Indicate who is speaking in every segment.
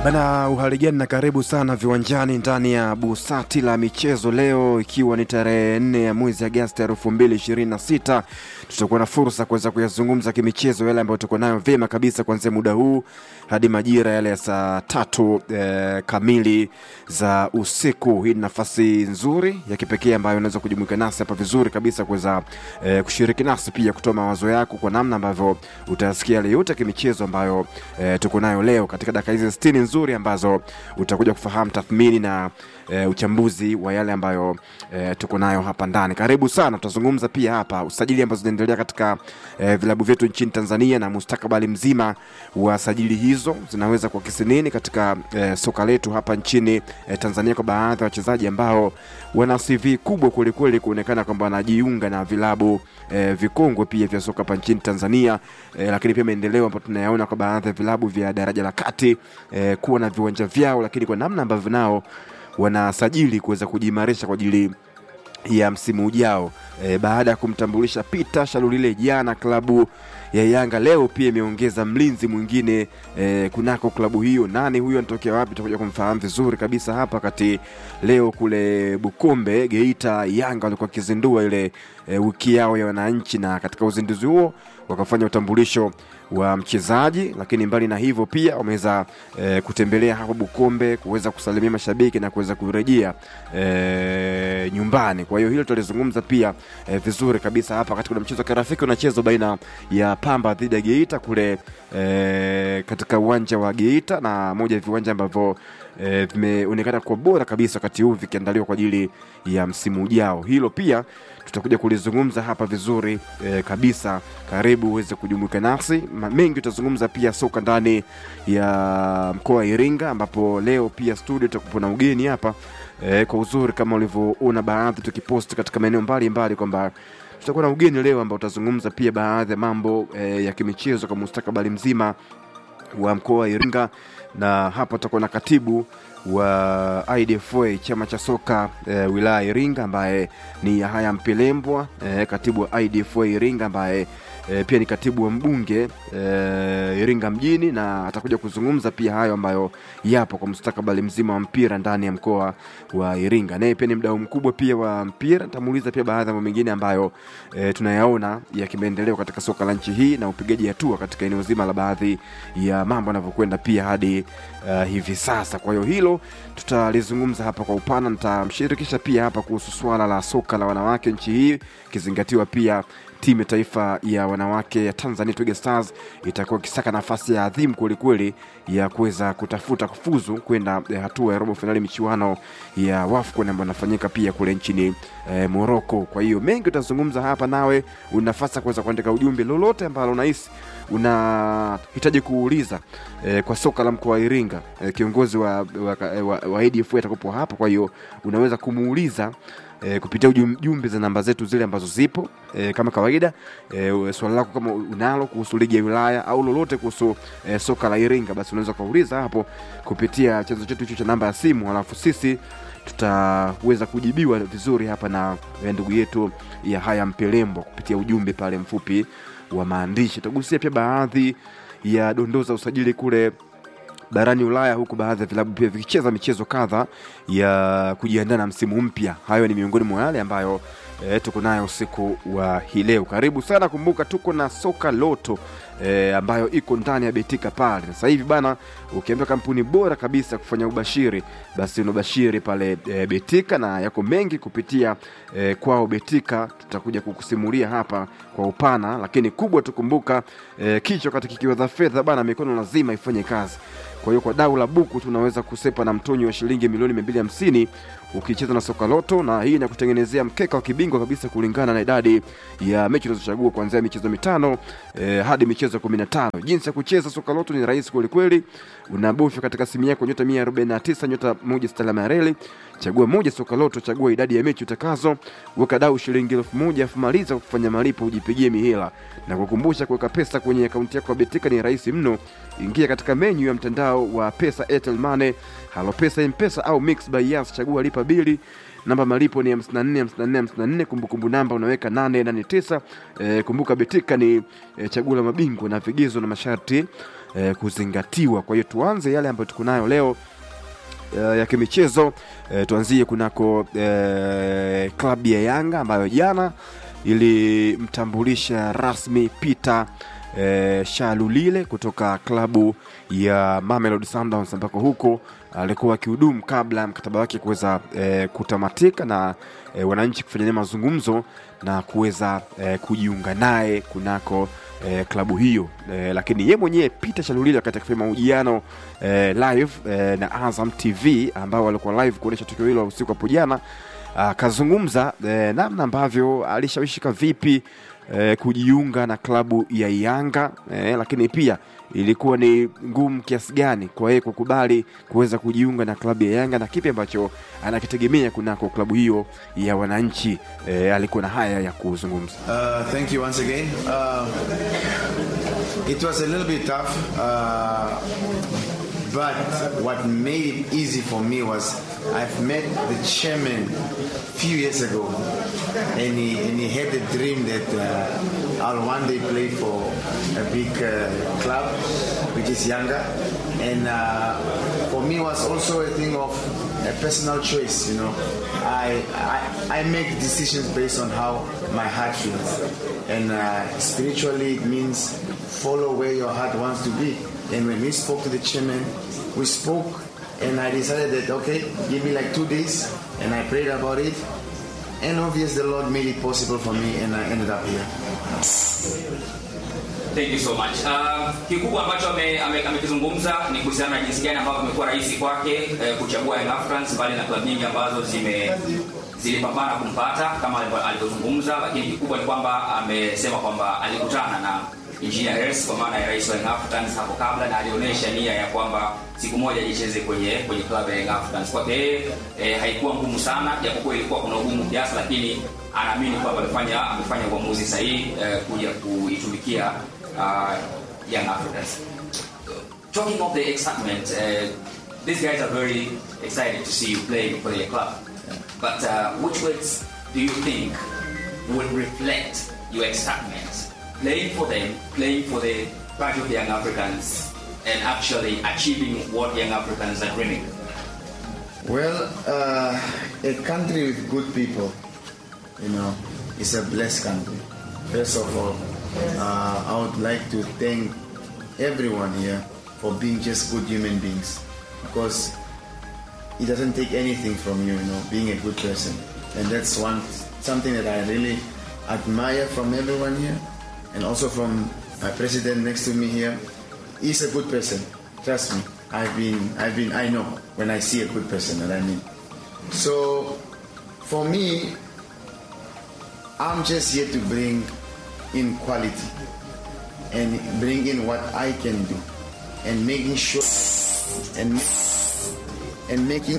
Speaker 1: Bana, uhaligani na karibu sana viwanjani ndani ya busati la michezo leo, ikiwa ni tarehe nne ya mwezi Agosti elfu mbili ishirini na sita. Tutakuwa na fursa kuweza kuyazungumza kimichezo yale ambayo tuko nayo vyema kabisa kuanzia muda huu hadi majira yale ya saa tatu eh, kamili za usiku. Hii ni nafasi nzuri ya kipekee ambayo unaweza kujumuika nasi hapa vizuri kabisa kuweza eh, kushiriki nasi pia kutoa mawazo yako kwa namna ambavyo utayasikia yale yote kimichezo ambayo eh, tuko nayo leo katika dakika hizi sitini nzuri ambazo utakuja kufahamu tathmini na e, uchambuzi wa yale ambayo e, tuko nayo hapa ndani. Karibu sana, tutazungumza pia hapa usajili ambazo zinaendelea katika e, vilabu vyetu nchini Tanzania na mustakabali mzima wa sajili hizo zinaweza kuakisi nini katika e, soka letu hapa nchini e, Tanzania kwa baadhi ya wachezaji ambao wana CV kubwa kwelikweli kuonekana kwamba wanajiunga na vilabu e, vikongwe pia vya soka hapa nchini Tanzania e, lakini pia maendeleo ambayo tunayaona kwa baadhi ya vilabu vya daraja la kati e, kuwa na viwanja vyao, lakini kwa namna ambavyo nao wanasajili kuweza kujiimarisha kwa ajili ya msimu ujao e, baada ya kumtambulisha Peter Shalulile jana, klabu ya Yanga leo pia imeongeza mlinzi mwingine e, kunako klabu hiyo. Nani huyo, anatokea wapi? Tutakuja kumfahamu vizuri kabisa hapa kati. Leo kule Bukombe Geita, Yanga walikuwa wakizindua ile e, wiki yao ya wananchi, na katika uzinduzi huo wakafanya utambulisho wa mchezaji, lakini mbali na hivyo pia wameweza e, kutembelea hapo Bukombe kuweza kusalimia mashabiki na kuweza kurejea e, nyumbani. Kwa hiyo hilo tutalizungumza pia e, vizuri kabisa hapa katika mchezo wa kirafiki unachezwa baina ya Pamba dhidi ya Geita kule e, katika uwanja wa Geita, na moja ya viwanja ambavyo e, vimeonekana kuwa bora kabisa wakati huu vikiandaliwa kwa ajili ya msimu ujao. Hilo pia tutakuja kulizungumza hapa vizuri e, kabisa. Karibu uweze kujumuika nasi, mengi tutazungumza pia soka ndani ya mkoa wa Iringa, ambapo leo pia studio tutakuwa na ugeni hapa e, kwa uzuri kama ulivyoona baadhi tukiposti katika maeneo mbalimbali kwamba tutakuwa na ugeni leo ambao utazungumza pia baadhi ya mambo e, ya kimichezo kwa mustakabali mzima wa mkoa wa Iringa, na hapa tutakuwa na katibu wa IDFA chama cha soka e, wilaya Iringa ambaye ni Yahaya Mpelembwa e, katibu wa IDFA Iringa ambaye e, pia ni katibu wa mbunge e, Iringa mjini, na atakuja kuzungumza pia hayo ambayo yapo kwa mustakabali mzima wa mpira ndani ya mkoa wa Iringa. Naye pia ni mdau mkubwa pia wa mpira, nitamuuliza pia baadhi ya mambo mengine ambayo e, tunayaona ya kimaendeleo katika soka la nchi hii na upigaji hatua katika eneo zima la baadhi ya mambo yanavyokwenda pia hadi uh, hivi sasa. Kwa hiyo hilo tutalizungumza hapa kwa upana, nitamshirikisha pia hapa kuhusu swala la soka la wanawake nchi hii ikizingatiwa pia timu ya taifa ya wanawake ya Tanzania Twiga Stars itakuwa ikisaka nafasi ya adhimu kwelikweli ya kuweza kutafuta kufuzu kwenda hatua ya robo fainali michuano ya WAFCON ambayo inafanyika pia kule nchini e, Morocco. Kwa hiyo mengi utazungumza hapa, nawe una nafasi ya kuweza kuandika ujumbe lolote ambalo unahisi unahitaji kuuliza e, kwa soka la mkoa wa Iringa. E, kiongozi wa, wa, wa, wa ADF atakupo hapa, kwa hiyo unaweza kumuuliza E, kupitia ujumbe za namba zetu zile ambazo zipo e, kama kawaida e, swali lako kama unalo kuhusu ligi ya wilaya au lolote kuhusu e, soka la Iringa, basi unaweza ukauliza hapo kupitia chanzo chetu hicho cha namba ya simu, halafu sisi tutaweza kujibiwa vizuri hapa na ndugu yetu ya haya Mpelembwa kupitia ujumbe pale mfupi wa maandishi. Tutagusia pia baadhi ya dondoo za usajili kule barani Ulaya, huku baadhi ya vilabu pia vikicheza michezo kadha ya kujiandaa na msimu mpya. Hayo ni miongoni mwa yale ambayo e, tuko nayo usiku wa hii leo. Karibu sana. Kumbuka tuko na soka loto e, ambayo iko ndani ya Betika pale sasa hivi bana. Ukiambia kampuni bora kabisa kufanya ubashiri, basi unabashiri pale e, Betika na yako mengi kupitia e, kwao Betika. Tutakuja kukusimulia hapa kwa upana, lakini kubwa tukumbuka e, kichwa kati kikiwa za fedha bana, mikono lazima ifanye kazi. Kwa hiyo kwa dau la buku tunaweza kusepa na mtonyo wa shilingi milioni mia mbili hamsini ukicheza na soka loto, na hii inakutengenezea mkeka wa kibingwa kabisa kulingana na idadi ya mechi unazochagua kuanzia michezo mitano eh, hadi michezo kumi na tano. Jinsi ya kucheza soka loto ni rahisi kwelikweli, unabofya katika simu yako nyota mia arobaini na tisa nyota moja sita alama ya reli chagua moja soka loto, chagua idadi ya mechi utakazo, weka dau shilingi elfu moja afu maliza kufanya malipo, ujipigie mihela na kukumbusha, kuweka pesa kwenye akaunti yako ya Betika ni rahisi mno. Ingia katika menyu ya mtandao wa pesa, Airtel Money, Halo Pesa, M-Pesa au Mix by Yas, chagua lipa bili namba malipo ni 54 54 54, kumbukumbu namba unaweka 889. E, kumbuka Betika ni e, chaguo la mabingwa na vigezo na masharti eh, kuzingatiwa. Kwa hiyo tuanze yale ambayo tuko nayo leo uh, ya kimichezo uh, tuanzie kunako uh, klabu ya Yanga ambayo jana ilimtambulisha rasmi Peter uh, Shalulile kutoka klabu ya Mamelodi Sundowns ambako huko alikuwa akihudumu kabla ya mkataba wake kuweza uh, kutamatika na uh, wananchi kufanya naye mazungumzo na kuweza uh, kujiunga naye kunako eh, klabu hiyo eh, lakini ye mwenyewe Peter Shalulile wakati akifanya mahojiano eh, live eh, na Azam TV ambao walikuwa live kuonyesha tukio hilo usiku hapo jana, akazungumza eh, namna ambavyo alishawishika vipi eh, kujiunga na klabu ya Yanga eh, lakini pia ilikuwa ni ngumu kiasi gani kwa yeye kukubali kuweza kujiunga na klabu ya Yanga na kipi ambacho anakitegemea kunako klabu hiyo ya wananchi. Eh, alikuwa na haya ya kuzungumza.
Speaker 2: Uh, thank you once again. Uh, it was a little bit tough, uh, but what made it easy for me was I've met the chairman a few years ago, and he, and he had the dream that uh, I'll one day play for a big uh, club, which is Yanga, and uh, for me it was also a thing of a personal choice. You know, I, I I make decisions based on how my heart feels, and uh, spiritually it means follow where your heart wants to be. And when we spoke to the chairman, we spoke, and I decided that okay, give me like two days, and I prayed about it, and obviously the Lord made it possible for me, and I ended up here.
Speaker 3: Thank you so much. Uh, kikubwa ambacho amekizungumza ame, ame ni kuhusiana na jinsi gani ambavyo imekuwa rahisi kwake eh, kuchagua Young Africans mbali na klabu nyingi ambazo zime zilipambana kumpata kama alivyozungumza, lakini kikubwa ni kwamba amesema kwamba alikutana na Engineer Hersi kwa maana ya rais wa Young Africans hapo kabla, na alionyesha nia ya kwamba siku moja jicheze kwenye kwenye klabu ya Young Africans. Kwake yeye eh, haikuwa ngumu sana, japokuwa ilikuwa kuna ugumu kiasi, lakini anaamini kwamba amefanya amefanya uamuzi sahihi eh, kuja kuitumikia uh, Young Africans. Talking of the excitement, uh, these guys are very excited to see you play for their club. But uh, which words do you think would reflect your excitement playing for them, playing for the part of the Young Africans, and actually achieving what Young Africans are dreaming?
Speaker 2: Well, uh, a country with good people, you know, is a blessed country. First of all, uh, I would like to thank everyone here for being just good human beings because it doesn't take anything from you, you know, being a good person. And that's one something that I really admire from everyone here and also from my president next to me here. He's a good person. Trust me. I've been I've been I know when I see a good person that I mean. So for me, I'm just here to bring in quality and bring in what I can do and making sure and and making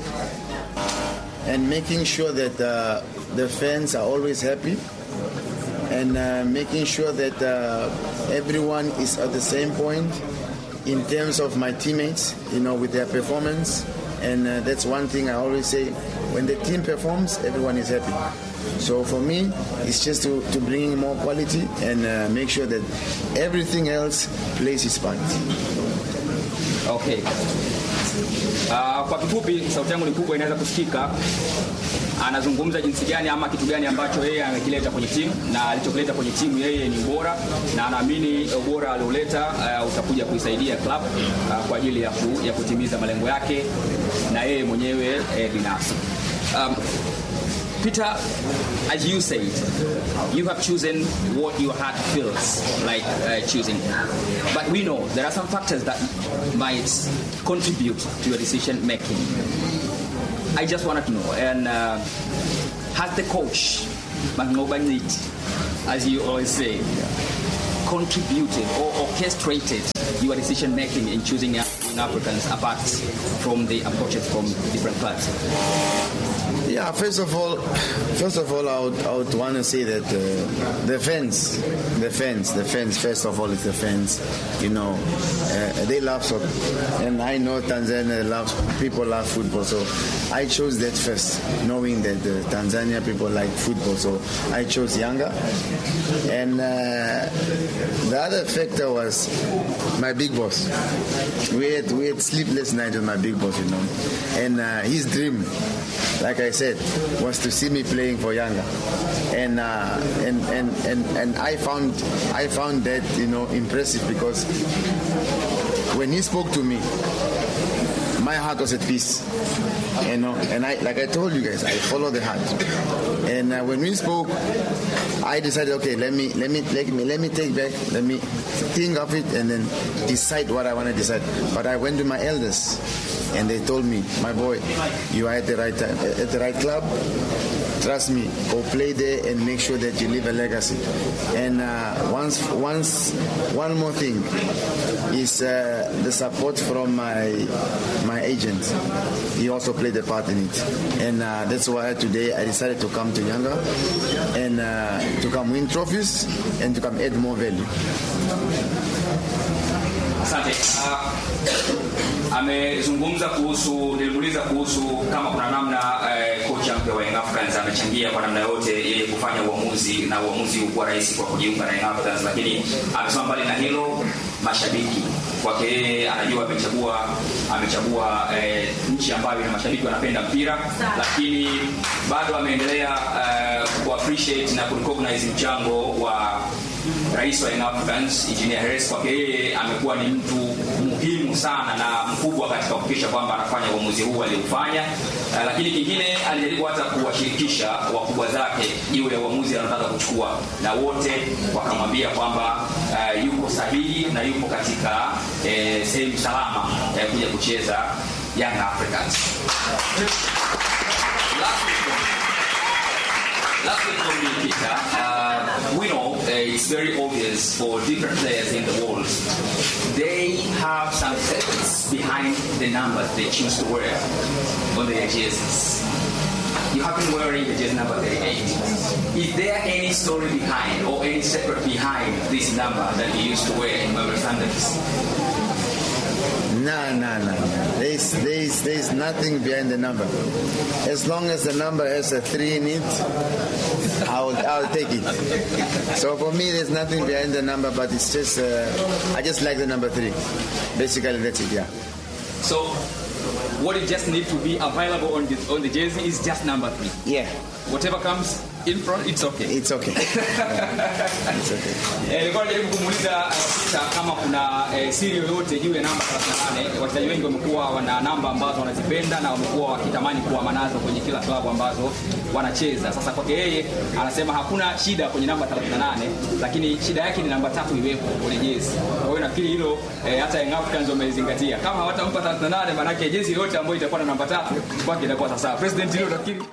Speaker 2: and making sure that uh, the fans are always happy and uh, making sure that uh, everyone is at the same point in terms of my teammates, you know, with their performance. And uh, that's one thing I always say: when the team performs, everyone is happy. So for me, it's just to, to bring in more quality and uh, make sure that everything else plays its part.
Speaker 3: Okay. Uh, kwa kifupi, sauti yangu ni kubwa, inaweza kusikika. Anazungumza jinsi gani ama kitu gani ambacho yeye amekileta kwenye timu na alichokileta kwenye timu yeye ni ubora, na anaamini ubora alioleta uh, utakuja kuisaidia club uh, kwa ajili ya, ku, ya kutimiza malengo yake na yeye mwenyewe eh, binafsi. Um, Peter, as you said, you have chosen what your heart feels like uh, choosing. But we know there are some factors that might contribute to your decision making. I just wanted to know, and uh, has the coach, Magnobanit, as you always say, contributed or orchestrated your decision making in choosing young Africans apart from the approaches from different clubs?
Speaker 2: Yeah, first of all, first of all, I would, I would want to say that uh, the fans, the fans, the fans. First of all, it's the fans. You know, uh, they love soccer, and I know Tanzania loves people love football. So I chose that first, knowing that the Tanzania people like football. So I chose Yanga, and uh, the other factor was my my big boss. We had we had sleepless nights with my big boss, you know, and uh, his dream, like I said, was to see me playing for Yanga, and uh, and, and and and I found I found that you know impressive because when he spoke to me, my heart was at peace. You know, and I, like I told you guys, I follow the heart. And uh, when we spoke, I decided, okay, let me, let me, let me, let me take back, let me think of it, and then decide what I want to decide. But I went to my elders, and they told me, my boy, you are at the right time, at the right club. Trust me, go play there and make sure that you leave a legacy. And uh, once, once, one more thing is uh, the support from my my agent. He also played a part in it, and uh, that's why today I decided to come to Yanga and uh, to come win trophies and to come add more value.
Speaker 3: Asante. Uh, amezungumza kuhusu, nilimuuliza kuhusu kama kuna namna eh, kocha mpya wa Young Africans amechangia kwa namna yote yeye kufanya uamuzi na uamuzi kuwa rahisi kwa kujiunga na Young Africans, lakini amesema mbali na hilo, mashabiki kwake yeye anajua amechagua amechagua eh, nchi ambayo ina mashabiki wanapenda mpira, lakini bado ameendelea eh, ku appreciate na ku recognize mchango wa rais wa Young Africans Engineer Hersi kwake yeye amekuwa ni mtu muhimu sana na mkubwa katika kuhakikisha kwamba anafanya uamuzi huu aliofanya. Uh, lakini kingine alijaribu hata kuwashirikisha wakubwa zake juu ya uamuzi anataka kuchukua, na wote wakamwambia kwamba uh, yuko sahihi na yuko katika eh, sehemu salama ya kuja kucheza Young Africans. Last week, Last week from me, Peter, uh, we know uh, it's very obvious for different players in the world. They have some secrets behind the numbers they choose to wear on their jerseys. You have been wearing the jersey number 38. Is there any story behind or any secret behind this number that you used to wear in Mamelodi Sundowns?
Speaker 2: No, no, no. There's, there's, there's nothing behind the number. As long as the number has a three in it, I'll, I'll take it. So for me, there's nothing behind the number, but it's just, uh, I just like the number three. Basically, that's it, yeah.
Speaker 4: So, what it just need to be available on the on the jersey is just number three.
Speaker 2: Yeah,
Speaker 4: Whatever comes in front, it's okay.
Speaker 2: it's okay. Yeah, it's okay.
Speaker 4: Eh, Nilikuwa najaribu kumuuliza eh, Peter kama kuna eh, siri yoyote juu ya namba 38. Wachezaji wengi wamekuwa wana namba ambazo wanazipenda na wamekuwa wakitamani kuwa nazo kwenye kila klabu ambazo wanacheza. Sasa kwake yeye anasema hakuna shida kwenye namba 38, lakini shida yake ni namba tatu iwepo kwenye jezi. Kwa hiyo nafikiri hilo eh, hata Young Africans wamezingatia. Kama hawatampa 38, maana yake jezi yote ambayo itakuwa na namba tatu kwake itakuwa sasa. President hilo nafikiri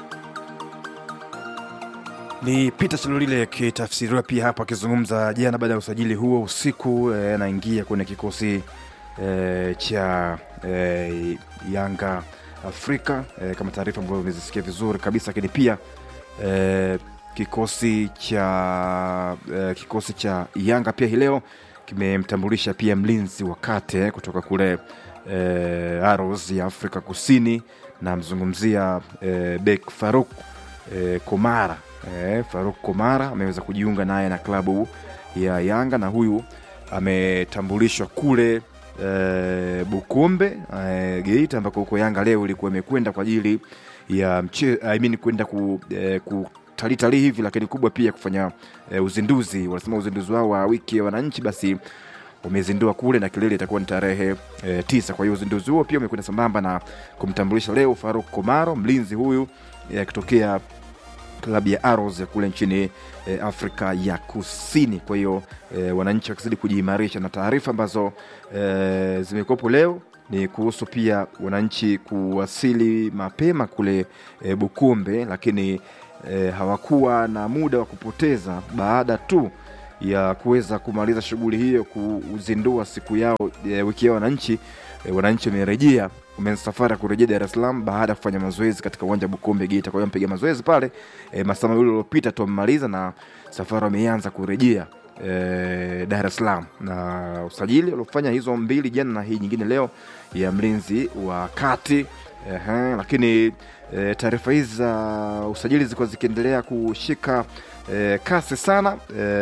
Speaker 1: Ni Peter Chalulile akitafsiriwa pia hapa akizungumza jana baada ya usajili huo usiku, eh, anaingia kwenye kikosi eh, cha eh, Yanga Afrika eh, kama taarifa ambayo umezisikia vizuri kabisa, lakini pia eh, kikosi cha eh, kikosi cha Yanga pia hii leo kimemtambulisha pia mlinzi wa kate kutoka kule eh, Arrows ya Afrika Kusini, na mzungumzia eh, Bek Faruk eh, Komara eh, Faruk Komara ameweza kujiunga naye na klabu ya Yanga na huyu ametambulishwa kule eh, Bukombe eh, Geita ambako huko Yanga leo ilikuwa imekwenda kwa ajili ya mche, I mean kwenda ku, eh, kutalii talii hivi, lakini kubwa pia kufanya eh, uzinduzi. Wanasema uzinduzi wao wa wiki ya wananchi basi wamezindua kule na kilele itakuwa ni tarehe e, tisa. Kwa hiyo uzinduzi huo pia umekwenda sambamba na kumtambulisha leo Faruk Komaro, mlinzi huyu eh, akitokea klabu ya Arrows ya kule nchini e, Afrika ya Kusini. Kwa hiyo e, wananchi wakizidi kujiimarisha, na taarifa ambazo e, zimekuwepo leo ni kuhusu pia wananchi kuwasili mapema kule e, Bukumbe, lakini e, hawakuwa na muda wa kupoteza baada tu ya kuweza kumaliza shughuli hiyo kuzindua siku yao e, wiki yao wananchi e, wananchi wamerejea wameanza safari ya kurejea Dar es Salaam baada ya kufanya mazoezi katika uwanja wa Bukombe Geita. Kwa hiyo mpiga mazoezi pale e, masaa mawili uliopita tu wamemaliza na safari wameanza kurejea eh, Dar es Salaam, na usajili waliofanya hizo mbili jana na hii nyingine leo ya mlinzi wa kati Ehe, lakini e, taarifa hizi za usajili zilikuwa zikiendelea kushika e, kasi sana.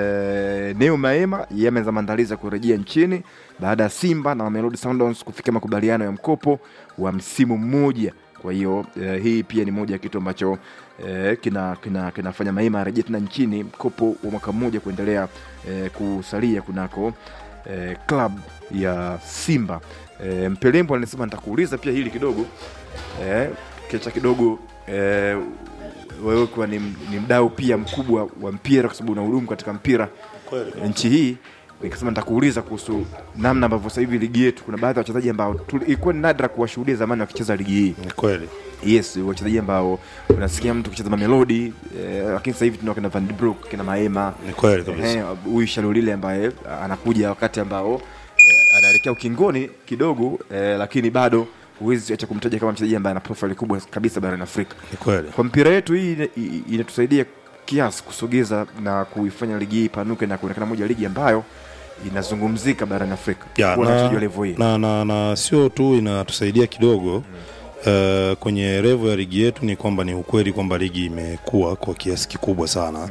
Speaker 1: E, Neo Maema yameanza maandalizi ya kurejea nchini baada ya Simba na Mamelodi Sundowns kufikia makubaliano ya mkopo wa msimu mmoja. Kwa hiyo e, hii pia ni moja ya kitu ambacho e, kina, kina, kinafanya Maema arejee tena nchini, mkopo wa mwaka mmoja kuendelea e, kusalia kunako e, club ya Simba. E, Mpelembo anasema nitakuuliza pia hili kidogo eh, kiacha kidogo eh, wewe kuwa ni, ni mdau pia mkubwa wa mpira kwa sababu unahudumu katika mpira nchi hii nikasema nitakuuliza kuhusu namna ambavyo sasa hivi ligi yetu kuna baadhi ya wachezaji ambao tu- ilikuwa ni nadra kuwashuhudia zamani wakicheza ligi hii
Speaker 5: Ni kweli
Speaker 1: yes wachezaji ambao unasikia mtu kucheza mamelodi eh, lakini sasa hivi tunao kina Van de Broek kina Maema
Speaker 5: ni kweli kabisa
Speaker 1: Eh, huyu Shalulile ambaye anakuja wakati ambao eh, anaelekea ukingoni kidogo eh, lakini bado huwezi acha kumtaja kama mchezaji ambaye ana profile kubwa kabisa barani Afrika.
Speaker 5: ni kweli
Speaker 1: Kwa mpira yetu hii ina- i- inatusaidia kiasi kusogeza na kuifanya ligi hii ipanuke na kuonekana moja ya ligi ambayo inazungumzika barani Afrika.
Speaker 5: ya,
Speaker 1: Kuwa na wachezaji wa
Speaker 5: na,
Speaker 1: level hii.
Speaker 5: na, na, na sio tu inatusaidia kidogo Uh, kwenye revo ya ligi yetu ni kwamba ni ukweli kwamba ligi imekuwa kwa kiasi kikubwa sana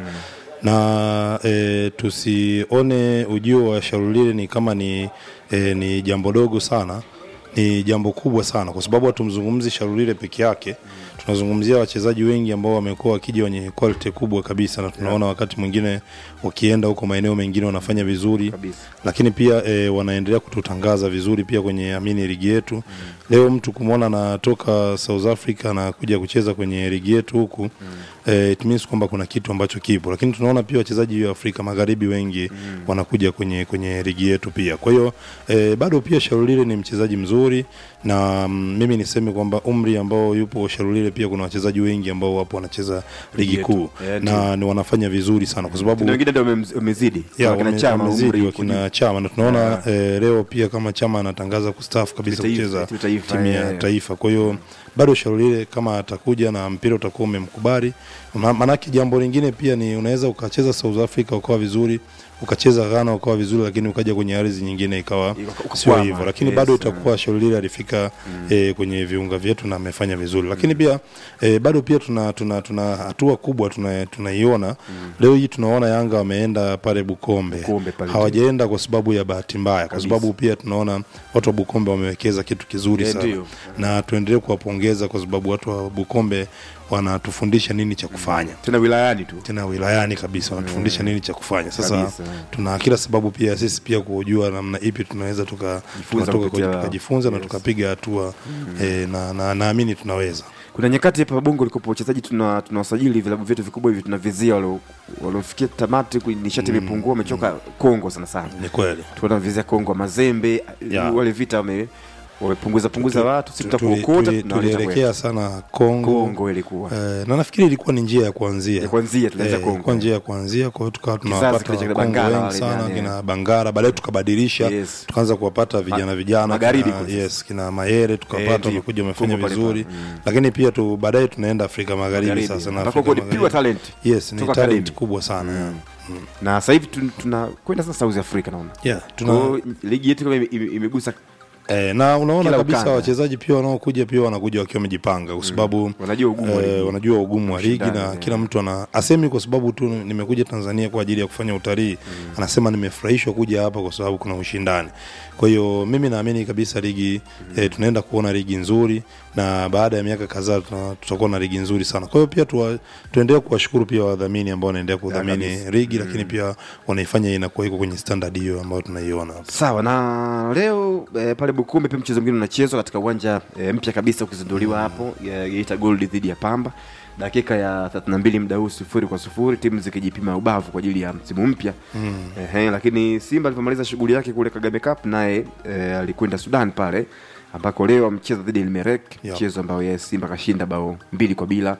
Speaker 5: na e, tusione ujio wa Sharulile ni kama ni, e, ni jambo dogo sana ni jambo kubwa sana kwa sababu hatumzungumzi Sharulile peke yake tunazungumzia wachezaji wengi ambao wamekuwa wakija wenye quality kubwa kabisa na tunaona wakati mwingine wakienda huko maeneo mengine wanafanya vizuri
Speaker 1: Kabisa.
Speaker 5: lakini pia e, wanaendelea kututangaza vizuri pia kwenye amini ligi yetu mm. leo mtu kumwona anatoka South Africa na kuja kucheza kwenye ligi yetu huku mm. e, it means kwamba kuna kitu ambacho kipo lakini tunaona pia wachezaji wa Afrika Magharibi wengi mm. wanakuja kwenye kwenye ligi yetu pia kwa hiyo e, bado pia Sharulile ni mchezaji mzuri na mm, mimi niseme kwamba umri ambao yupo Sharulile pia kuna wachezaji wengi ambao wapo wanacheza ligi
Speaker 1: yetu.
Speaker 5: kuu
Speaker 1: Eh,
Speaker 5: na ni wanafanya vizuri sana kwa sababu
Speaker 1: Kuna wengine ndio wamemz- wamezidi.
Speaker 5: ya
Speaker 1: Kama kina
Speaker 5: wame-
Speaker 1: Chama,
Speaker 5: wamezidi
Speaker 1: umri,
Speaker 5: wakina Chama na tunaona eh, leo pia kama Chama anatangaza kustaafu kabisa
Speaker 1: Taifa,
Speaker 5: kucheza
Speaker 1: timu taifa,
Speaker 5: timu ya
Speaker 1: eh.
Speaker 5: taifa. Kwa hiyo bado Sharulile kama atakuja na mpira utakuwa umemkubali, Ma- maanake jambo lingine pia ni unaweza ukacheza South Africa ukawa vizuri ukacheza Ghana ukawa vizuri, lakini ukaja kwenye ardhi nyingine ikawa
Speaker 1: Uka-
Speaker 5: sio
Speaker 1: ukakwama.
Speaker 5: hivyo, lakini
Speaker 1: Yes,
Speaker 5: bado
Speaker 1: eh.
Speaker 5: itakuwa Sharulile alifika eh, kwenye viunga vyetu na amefanya vizuri, lakini pia eh, bado pia tuna tuna tuna hatua kubwa tuna- tunaiona leo hii tunaona Yanga wameenda pale Bukombe,
Speaker 1: Bukombe pale
Speaker 5: hawajaenda kwa sababu ya bahati mbaya, kwa sababu pia tunaona watu wa Bukombe wamewekeza kitu kizuri
Speaker 1: Eh,
Speaker 5: sana
Speaker 1: ndio.
Speaker 5: na tuendelee kuwapongeza kwa sababu watu wa Bukombe wanatufundisha nini cha kufanya
Speaker 1: tena wilayani tu.
Speaker 5: tena wilayani kabisa wanatufundisha nini cha kufanya sasa
Speaker 1: Kabisa.
Speaker 5: tuna kila sababu pia sisi pia kujua namna ipi tunaweza tuka-
Speaker 1: Jifunza
Speaker 5: tukatoka
Speaker 1: kupitia-
Speaker 5: kwenye- tukajifunza na
Speaker 1: yes.
Speaker 5: tukapiga hatua eh, na na- naamini tunaweza
Speaker 1: Kuna nyakati hapa Bongo likopo wachezaji tuna tunawasajili vilabu vyetu vikubwa hivi tunavizia walio- waliofikia tamati kwenye nishati imepungua wamechoka Kongo sana sana.
Speaker 5: ni kweli
Speaker 1: tunavizia Kongo Mazembe
Speaker 5: Ya.
Speaker 1: wale vita wame wamepunguza punguza watu, sisi
Speaker 5: Tu- tuli-
Speaker 1: tutakuokota
Speaker 5: tuli-
Speaker 1: tunawaleta
Speaker 5: tulielekea
Speaker 1: kwetu.
Speaker 5: sana Kongo,
Speaker 1: Kongo ilikuwa
Speaker 5: Eh, na nafikiri ilikuwa ni njia ya kuanzia
Speaker 1: ya kwanzia tulianza
Speaker 5: Eh,
Speaker 1: Kongo.
Speaker 5: ilikuwa njia ya kuanzia kwa hiyo tukawa
Speaker 1: Kizazi
Speaker 5: tunawapata
Speaker 1: kile cha kina
Speaker 5: Wakongo
Speaker 1: Bangala
Speaker 5: wengi
Speaker 1: wale
Speaker 5: sana
Speaker 1: ndani,
Speaker 5: kina Bangara baadaye tukabadilisha
Speaker 1: Yes.
Speaker 5: tukaanza kuwapata vijana vijana
Speaker 1: Magharibi
Speaker 5: kina,
Speaker 1: kule.
Speaker 5: yes, kina Mayere
Speaker 1: Eh,
Speaker 5: tukapata
Speaker 1: ndio.
Speaker 5: wamekuja wamefanya
Speaker 1: Kongo pale
Speaker 5: vizuri
Speaker 1: pale.
Speaker 5: lakini pia tu baadaye tunaenda Afrika Magharibi
Speaker 1: Magharibi.
Speaker 5: sasa na
Speaker 1: Ambako
Speaker 5: Afrika
Speaker 1: kulipigwa
Speaker 5: Magharibi.
Speaker 1: talent.
Speaker 5: yes ni
Speaker 1: Toka
Speaker 5: talent
Speaker 1: academy.
Speaker 5: kubwa sana yeah.
Speaker 1: na sasa hivi tun- tunakwenda sasa South Africa naona
Speaker 5: Yeah,
Speaker 1: Kwa
Speaker 5: tuna,
Speaker 1: hiyo ligi yetu kama ime- ime- imegusa
Speaker 5: Eh, na unaona
Speaker 1: Kila
Speaker 5: kabisa
Speaker 1: ukanda.
Speaker 5: wachezaji pia wanaokuja pia wanakuja wakiwa wamejipanga kwa sababu
Speaker 1: Wanajua ugumu wa
Speaker 5: eh,
Speaker 1: ligi.
Speaker 5: wanajua ugumu wa ligi
Speaker 1: Ushindani,
Speaker 5: na
Speaker 1: eh.
Speaker 5: kila mtu ana asemi kwa sababu tu nimekuja Tanzania kwa ajili ya kufanya utalii anasema nimefurahishwa kuja hapa kwa sababu kuna ushindani kwa hiyo mimi naamini kabisa ligi eh, tunaenda kuona ligi nzuri na baada ya miaka kadhaa tuna- tutakuwa na ligi nzuri sana kwa hiyo pia tuwa- tuendelee kuwashukuru pia wadhamini ambao wanaendelea kudhamini
Speaker 1: kabisa.
Speaker 5: ligi lakini pia wanaifanya inakuwa iko kwenye standard hiyo ambayo tunaiona hapa
Speaker 1: sawa na leo eh, pale Bukombe pia mchezo mwingine unachezwa katika uwanja eh, mpya kabisa ukizinduliwa hapo ya Geita Gold dhidi ya Pamba dakika ya 32 muda huu sifuri kwa sifuri timu zikijipima ubavu kwa ajili ya msimu mpya Ehe, lakini Simba alivyomaliza shughuli yake kule Kagame Cup naye eh, alikwenda Sudan pale ambako leo amecheza dhidi ya Elmerek
Speaker 5: Yeah.
Speaker 1: mchezo ambao yeye Simba kashinda bao mbili kwa bila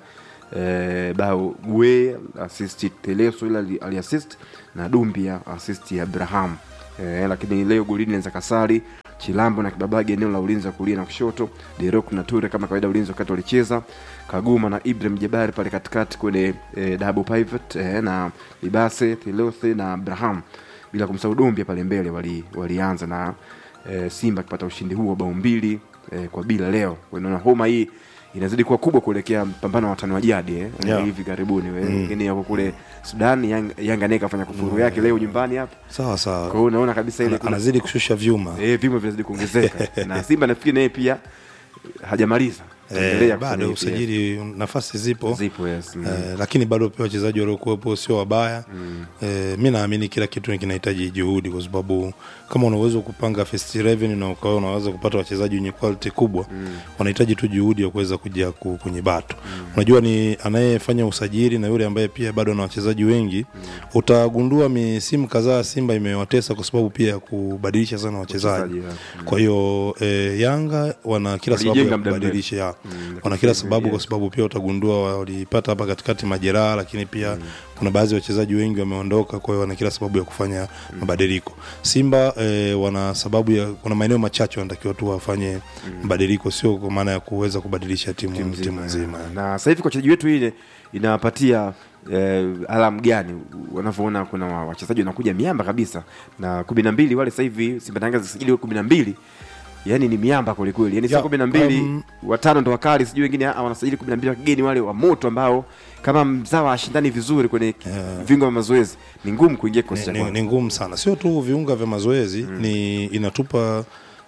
Speaker 1: eh, bao Gwe assist Teleso ila ali- aliassist na Dumbia assist ya Abraham eh, lakini leo golini anza Kasari Chilambo na Kibabage eneo la ulinzi wa kulia na kushoto, Derok na Ture kama kawaida ulinzi wakati walicheza, Kaguma na Ibrahim Jabari pale katikati kwenye eh, double pivot eh, na Libase Thilothi na Abraham bila kumsahau Dombia pale mbele wali, walianza na e, Simba akipata ushindi huo bao mbili e, kwa bila leo. Unaona homa hii inazidi kuwa kubwa kuelekea mpambano wa watani wa jadi eh,
Speaker 5: Yeah.
Speaker 1: hivi karibuni wengine yako kule Sudan, Yanga, Yanga naye kafanya kufuru yake leo nyumbani hapa.
Speaker 5: sawa sawa
Speaker 1: Kwa hiyo unaona kabisa ile
Speaker 5: Ana-
Speaker 1: kuna
Speaker 5: anazidi kushusha vyuma
Speaker 1: eh, vimo vinazidi kuongezeka na Simba nafikiri naye pia hajamaliza
Speaker 5: Eh,
Speaker 1: Ataendelea
Speaker 5: bado
Speaker 1: kufanya hivi,
Speaker 5: usajili nafasi zipo
Speaker 1: eh. zipo yes. mm.
Speaker 5: Eh, lakini bado pia wachezaji waliokuwepo sio wabaya mm. eh, mi naamini kila kitu kinahitaji juhudi kwa sababu kama una uwezo wa kupanga first 11 na ukawa unaweza kupata wachezaji wenye quality kubwa mm. wanahitaji tu juhudi ya kuweza kuja ku- kwenye bato mm. unajua ni anayefanya usajili na yule ambaye pia bado na wachezaji wengi mm. utagundua misimu kadhaa simba imewatesa kwa sababu pia ya kubadilisha sana wachezaji
Speaker 1: Wachezaji, yeah. Mm.
Speaker 5: kwa hiyo eh, yanga wana kila sababu
Speaker 1: Walijenga
Speaker 5: ya
Speaker 1: muda mrefu.
Speaker 5: kubadilisha ya.
Speaker 1: lakini
Speaker 5: wana kila
Speaker 1: sasa
Speaker 5: sababu
Speaker 1: hivi,
Speaker 5: kwa sababu pia utagundua walipata hapa katikati majeraha lakini pia kuna baadhi ya wachezaji wengi wameondoka kwa hiyo wana kila sababu ya kufanya mabadiliko simba eh, wana sababu ya kuna maeneo machache wanatakiwa tu wafanye mabadiliko sio kwa maana ya kuweza kubadilisha timu timu nzima
Speaker 1: na sasa hivi kwa wachezaji wetu ile inawapatia eh, alamu gani wanavyoona kuna wa- wachezaji wanakuja miamba kabisa na kumi na mbili wale sasa hivi Simba Yanga zisajili kumi na mbili yani ni miamba kwelikweli yani sio
Speaker 5: Ya,
Speaker 1: kumi na mbili
Speaker 5: um,
Speaker 1: watano ndo wakali sijui wengine ah, wanasajili kumi na mbili wakigeni wale wa moto ambao kama mzawa ashindani vizuri kwenye vingo vya mazoezi ni ngumu kuingia kikosi cha
Speaker 5: ni, ni,
Speaker 1: kwanza.
Speaker 5: ni ngumu sana sio tu viunga vya mazoezi mm. ni inatupa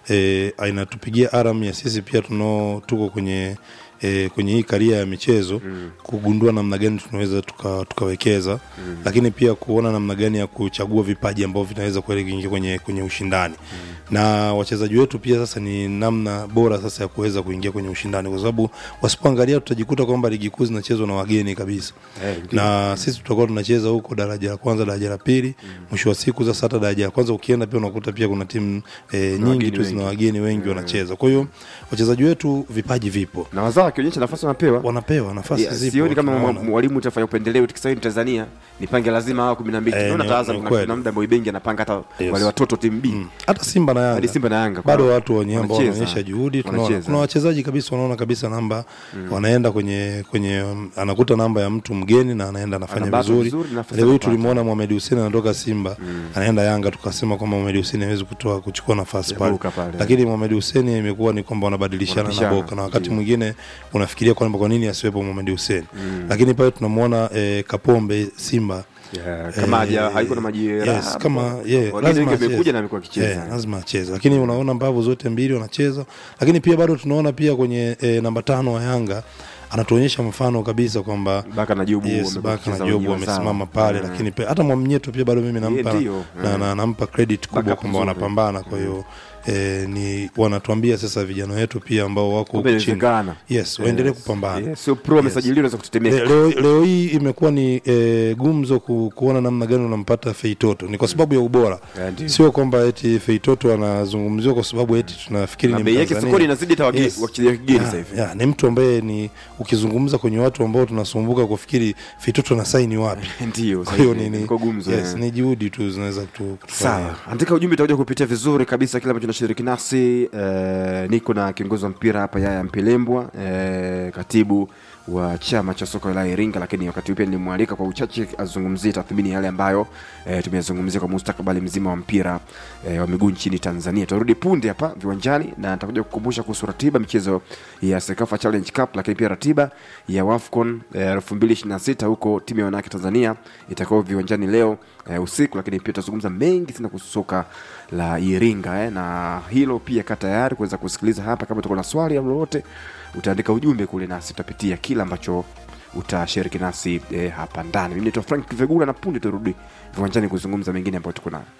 Speaker 5: e, inatupigia aram ya sisi pia tunao tuko kwenye e, kwenye hii karia ya michezo mm. kugundua namna gani tunaweza tuka, tukawekeza mm. lakini pia kuona namna gani ya kuchagua vipaji ambavyo vinaweza kweli kuingia kwenye, kwenye ushindani mm. na wachezaji wetu pia sasa ni namna bora sasa ya kuweza kuingia kwenye ushindani kwa sababu wasipoangalia tutajikuta kwamba ligi kuu zinachezwa na wageni kabisa
Speaker 1: Eh, ndio.
Speaker 5: na sisi tutakuwa tunacheza huko daraja la kwanza daraja la pili mwisho wa siku sasa hata daraja la kwanza ukienda pia unakuta pia kuna timu e, nyingi
Speaker 1: wageni
Speaker 5: tu zina
Speaker 1: wengi.
Speaker 5: wageni wengi wanacheza kwa hiyo wachezaji wetu vipaji vipo
Speaker 1: na wazao wakionyesha nafasi wanapewa
Speaker 5: wanapewa nafasi
Speaker 1: Yeah,
Speaker 5: zipo
Speaker 1: sioni kama
Speaker 5: tunaona.
Speaker 1: mwa- mwalimu utafanya upendeleo tikisawini Tanzania nipange lazima hawa kumi na mbili
Speaker 5: Eh,
Speaker 1: tunaona
Speaker 5: ni-
Speaker 1: hata Azam
Speaker 5: ni
Speaker 1: kuna-
Speaker 5: kweli.
Speaker 1: kuna muda Moibengi anapanga hata
Speaker 5: Yes.
Speaker 1: wale watoto timu B
Speaker 5: Mm. hata simba na yanga
Speaker 1: Hadi Simba na Yanga,
Speaker 5: bado
Speaker 1: kuna-
Speaker 5: watu wenye ambao
Speaker 1: wanacheza.
Speaker 5: wanaonyesha juhudi tunaona
Speaker 1: Wanacheza.
Speaker 5: kuna wachezaji kabisa wanaona kabisa namba wanaenda kwenye kwenye um, anakuta namba ya mtu mgeni na anaenda anafanya
Speaker 1: Anabattle
Speaker 5: vizuri
Speaker 1: vizuri, nafasi
Speaker 5: leo hii
Speaker 1: anapata.
Speaker 5: tulimwona Mohamed Hussein anatoka Simba anaenda Yanga tukasema kwamba Mohamed Hussein hawezi kutoa kuchukua nafasi
Speaker 1: Ya
Speaker 5: pale
Speaker 1: Boka pale.
Speaker 5: lakini Mohamed Hussein imekuwa ni kwamba wanabadilishana na
Speaker 1: Wanapishana,
Speaker 5: Boka na wakati
Speaker 1: ndio.
Speaker 5: mwingine unafikiria kwamba kwa nini asiwepo Mohamed Hussein lakini pale tunamwona eh, Kapombe Simba
Speaker 1: Yeah, kama
Speaker 5: Eh,
Speaker 1: haja haiko na majeraha
Speaker 5: yes, kama yeah,
Speaker 1: Wageni
Speaker 5: lazima
Speaker 1: wengi amekuja
Speaker 5: acheze.
Speaker 1: na amekuwa akicheza.
Speaker 5: Yeah, lazima acheze lakini unaona mbavu zote mbili wanacheza lakini pia bado tunaona pia kwenye eh, namba tano wa yanga anatuonyesha mfano kabisa kwamba
Speaker 1: Baka na Jobu
Speaker 5: yes,
Speaker 1: wamekuwa
Speaker 5: Baka na
Speaker 1: wakicheza
Speaker 5: Jobu
Speaker 1: wenyewe
Speaker 5: wamesimama
Speaker 1: sawa.
Speaker 5: pale
Speaker 1: Mm.
Speaker 5: lakini pia hata Mwamnyeto pia bado mimi nampa,
Speaker 1: ndio,
Speaker 5: na,
Speaker 1: mm.
Speaker 5: na, nampa credit kubwa
Speaker 1: Backup
Speaker 5: kwamba
Speaker 1: nzuri.
Speaker 5: wanapambana kwa hiyo eh, ni wanatuambia sasa vijana wetu pia ambao wako
Speaker 1: Kumbe
Speaker 5: huku chini
Speaker 1: inawezekana.
Speaker 5: yes waendelee
Speaker 1: Yes.
Speaker 5: kupambana
Speaker 1: Yes, sio pro amesajiliwa unaweza kutetemeka
Speaker 5: Le- leo, leo hii imekuwa ni e, gumzo ku, kuona namna gani unampata Feitoto ni kwa sababu ya ubora
Speaker 1: Yeah, ndio.
Speaker 5: sio kwamba eti Feitoto anazungumziwa kwa sababu eti tunafikiri
Speaker 1: na
Speaker 5: ni
Speaker 1: bei yake
Speaker 5: Mtanzania.
Speaker 1: sokoni inazidi hata wage-
Speaker 5: Yes.
Speaker 1: wachezaji wa kigeni
Speaker 5: Ya,
Speaker 1: sasa hivi
Speaker 5: ya, ni mtu ambaye ni ukizungumza kwenye watu ambao tunasumbuka kufikiri Feitoto na saini wapi
Speaker 1: ndio
Speaker 5: kwa
Speaker 1: sasa
Speaker 5: hiyo
Speaker 1: hivi
Speaker 5: ni, ni,
Speaker 1: iko gumzo
Speaker 5: yes,
Speaker 1: eh.
Speaker 5: ni juhudi tu zinaweza kutu- kutufanya
Speaker 1: sawa andika ujumbe utakuja kupitia vizuri kabisa kile ambacho nashiriki nasi eh, niko na kiongozi wa mpira hapa yaya mpilembwa eh, katibu wa chama cha soka la Iringa, lakini wakati huu pia nilimwalika kwa uchache azungumzie tathmini yale ambayo e, tumeyazungumzia kwa mustakabali mzima wa mpira e, wa miguu nchini Tanzania. Tutarudi punde hapa viwanjani na nitakuja kukumbusha kuhusu ratiba michezo ya Sekafa Challenge Cup, lakini pia ratiba ya WAFCON elfu mbili ishirini na sita huko timu ya wanawake Tanzania itakao viwanjani leo e, usiku, lakini pia tutazungumza mengi sana kuhusu soka la Iringa eh, na hilo pia ka tayari kuweza kusikiliza hapa. Kama utakuwa na swali au lolote, utaandika ujumbe kule, nasi tutapitia kila ambacho utashiriki nasi eh, hapa ndani. Mimi naitwa Frank Vegula na punde turudi viwanjani kuzungumza mengine ambayo tuko nayo.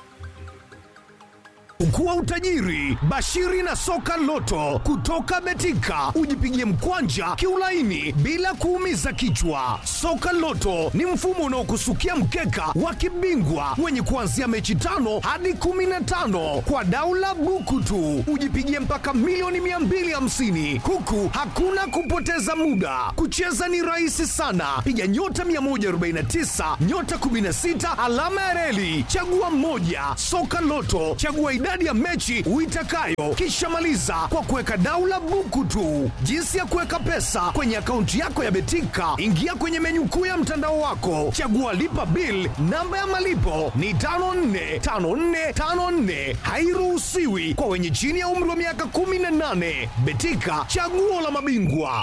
Speaker 6: Ukuwa utajiri bashiri na soka loto kutoka Betika, ujipigie mkwanja kiulaini bila kuumiza kichwa. Soka loto ni mfumo unaokusukia mkeka wa kibingwa wenye kuanzia mechi tano hadi kumi na tano kwa daula buku tu, ujipigie mpaka milioni 250 huku hakuna kupoteza muda. Kucheza ni rahisi sana, piga nyota 149 nyota 16 alama ya reli, chagua mmoja. Soka Loto, chagua idadi idadi ya mechi uitakayo, kisha maliza kwa kuweka daula buku tu. Jinsi ya kuweka pesa kwenye akaunti yako ya Betika, ingia kwenye menyu kuu ya mtandao wako, chagua lipa bill. Namba ya malipo ni 545454, hairuhusiwi kwa wenye chini ya umri wa miaka 18. Betika, chaguo la mabingwa.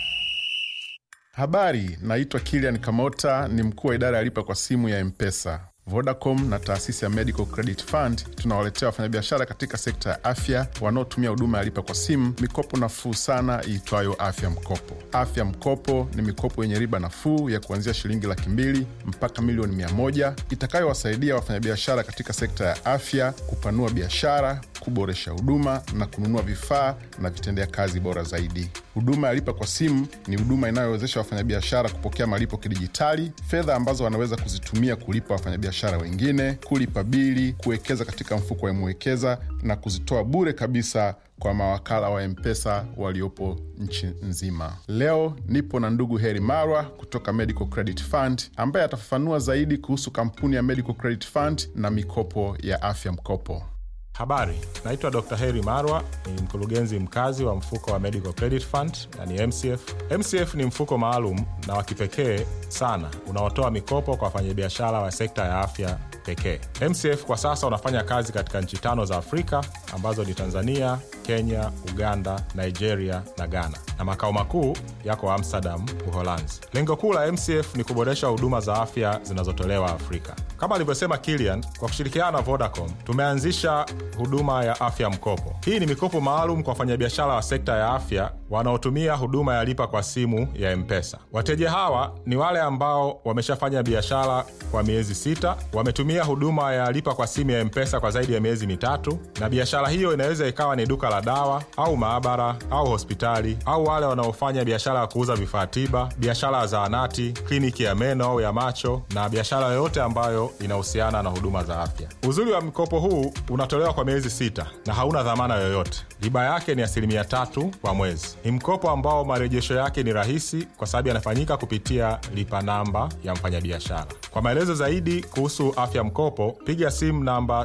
Speaker 7: Habari, naitwa Kilian Kamota, ni mkuu wa idara ya lipa kwa simu ya Mpesa. Vodacom na taasisi ya Medical Credit Fund tunawaletea wafanyabiashara katika sekta ya afya wanaotumia huduma ya lipa kwa simu mikopo nafuu sana iitwayo Afya Mkopo. Afya Mkopo ni mikopo yenye riba nafuu ya kuanzia shilingi laki mbili mpaka milioni mia moja itakayowasaidia wafanyabiashara katika sekta ya afya kupanua biashara, kuboresha huduma na kununua vifaa na vitendea kazi bora zaidi. Huduma ya lipa kwa simu ni huduma inayowezesha wafanyabiashara kupokea malipo kidijitali, fedha ambazo wanaweza kuzitumia kulipa wafanyabiashara wengine, kulipa bili, kuwekeza katika mfuko wa Mwekeza na kuzitoa bure kabisa kwa mawakala wa Mpesa waliopo nchi nzima. Leo nipo na ndugu Heri Marwa kutoka Medical Credit Fund ambaye atafafanua zaidi kuhusu kampuni ya Medical Credit Fund na mikopo ya afya mkopo.
Speaker 8: Habari, naitwa Dr. Heri Marwa, ni mkurugenzi mkazi wa mfuko wa Medical Credit Fund yani MCF. MCF ni mfuko maalum na wa kipekee sana unaotoa mikopo kwa wafanyabiashara wa sekta ya afya pekee. MCF kwa sasa unafanya kazi katika nchi tano za Afrika ambazo ni Tanzania, Kenya, Uganda, Nigeria na Ghana, na makao makuu yako Amsterdam, Uholanzi. Lengo kuu la MCF ni kuboresha huduma za afya zinazotolewa Afrika. Kama alivyosema Kilian, kwa kushirikiana na Vodacom tumeanzisha huduma ya afya mkopo. Hii ni mikopo maalum kwa wafanyabiashara wa sekta ya afya wanaotumia huduma ya lipa kwa simu ya Mpesa. Wateja hawa ni wale ambao wameshafanya biashara kwa miezi sita, wametumia huduma ya lipa kwa simu ya Mpesa kwa zaidi ya miezi mitatu, na biashara hiyo inaweza ikawa ni duka la dawa au maabara au hospitali, au wale wanaofanya biashara ya kuuza vifaa tiba, biashara ya zahanati, kliniki ya meno au ya macho, na biashara yoyote ambayo inahusiana na huduma za afya. Uzuri wa mkopo huu unatolewa kwa miezi sita na hauna dhamana yoyote. Riba yake ni asilimia tatu kwa mwezi. Ni mkopo ambao marejesho yake ni rahisi kwa sababu yanafanyika kupitia lipa namba ya mfanyabiashara. Kwa maelezo zaidi kuhusu afya mkopo, piga simu namba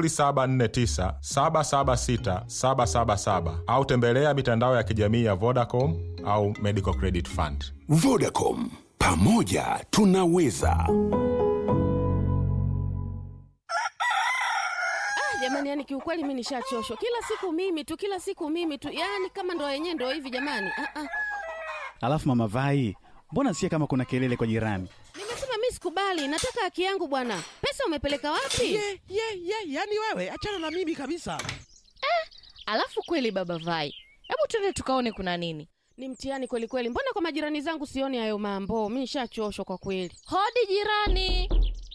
Speaker 8: 0749 776 777 au tembelea mitandao ya kijamii ya Vodacom au Medical Credit Fund.
Speaker 9: Vodacom, pamoja tunaweza.
Speaker 10: jamani yani kiukweli mi nishachoshwa kila siku mimi tu kila siku mimi tu yani kama ndo yenyewe ndo hivi jamani ah, ah.
Speaker 11: Alafu mama Vai, mbona sikia kama kuna kelele kwa jirani?
Speaker 10: nimesema mi sikubali nataka haki yangu bwana pesa umepeleka wapi
Speaker 12: ye ye ye yani wewe achana na mimi kabisa
Speaker 13: Alafu kweli baba Vai, hebu twende tukaone kuna nini.
Speaker 10: ni mtihani kweli kweli mbona kwa majirani zangu sioni hayo mambo mi nishachoshwa kwa kweli
Speaker 13: Hodi jirani.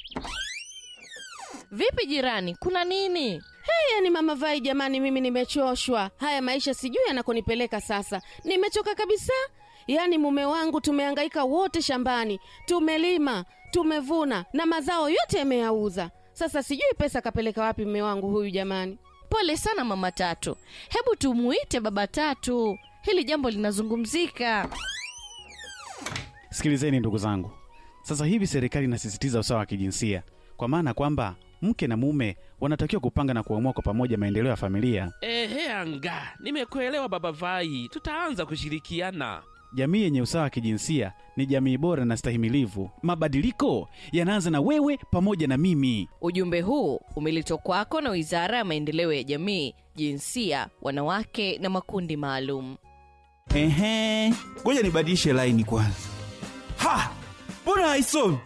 Speaker 13: Vipi jirani, kuna nini?
Speaker 10: hey, yani mama vai jamani mimi nimechoshwa haya maisha sijui yanakonipeleka sasa nimechoka kabisa yaani mume wangu tumehangaika wote shambani tumelima tumevuna na mazao yote yameyauza sasa sijui pesa kapeleka wapi mume wangu huyu jamani
Speaker 13: Pole sana mama Tatu, hebu tumuite baba Tatu, hili jambo linazungumzika.
Speaker 11: Sikilizeni ndugu zangu, sasa hivi serikali inasisitiza usawa wa kijinsia, kwa maana kwamba mke na mume wanatakiwa kupanga na kuamua kwa pamoja maendeleo ya familia.
Speaker 12: ehe anga nimekuelewa baba vai tutaanza kushirikiana
Speaker 11: Jamii yenye usawa wa kijinsia ni jamii bora na stahimilivu. Mabadiliko yanaanza na wewe pamoja na mimi.
Speaker 13: Ujumbe huu umeletwa kwako na Wizara ya Maendeleo ya Jamii, Jinsia, Wanawake na Makundi Maalum.
Speaker 14: Ehe, ngoja nibadilishe laini kwanza. Ha, mbona haisomi?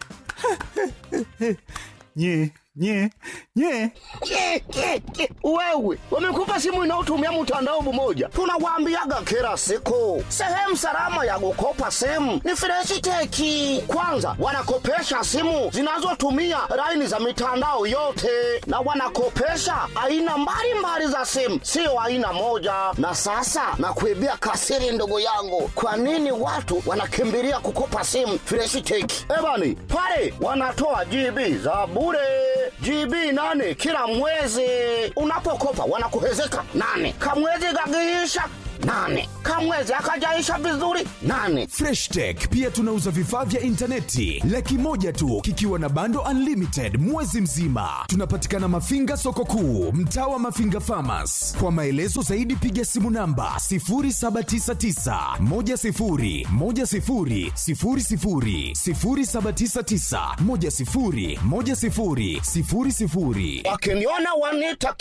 Speaker 14: nye nye nye
Speaker 15: Ke, ke, ke. Wewe wamekupa simu inayotumia mtandao mmoja, tunawaambiaga kila siku, sehemu salama ya kukopa simu ni Freshiteki. Kwanza wanakopesha simu zinazotumia laini za mitandao yote, na wanakopesha aina mbalimbali za simu, sio aina moja. Na sasa nakuibia kasiri, ndugu yangu, kwa nini watu wanakimbilia kukopa simu Freshiteki? Ebani pale wanatoa GB za bure GB nane kila mwezi. Unapokopa wanakuhezeka nane, kamwezi gagiisha nane kamwezi akajaisha vizuri nane
Speaker 6: freshtech pia tunauza vifaa vya intaneti laki moja tu kikiwa na bando unlimited mwezi mzima tunapatikana mafinga soko kuu mtaa wa mafinga famas kwa maelezo zaidi piga simu namba 799
Speaker 15: wakiniona wanita